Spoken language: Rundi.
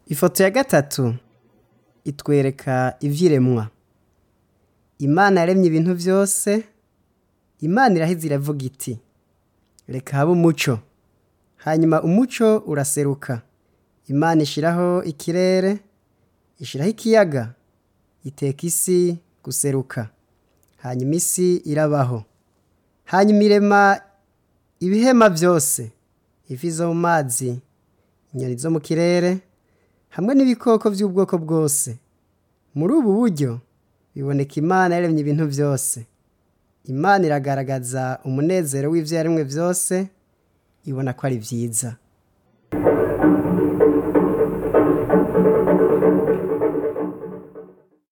ifoto ya gatatu itwereka ivyiremwa imana yaremye ibintu vyose imana iraheze iravuga iti reka habe umuco hanyuma umuco uraseruka imana ishiraho ikirere ishiraho ikiyaga iteka isi guseruka hanyuma isi irabaho hanyuma irema ibihema vyose ifi zo mu mazi inyoni zo mu kirere hamwe n'ibikoko vy'ubwoko bwose muri ubu buryo biboneka imana yaremye ibintu vyose imana iragaragaza umunezero w'ivyo yaremwe vyose ibona ko ari vyiza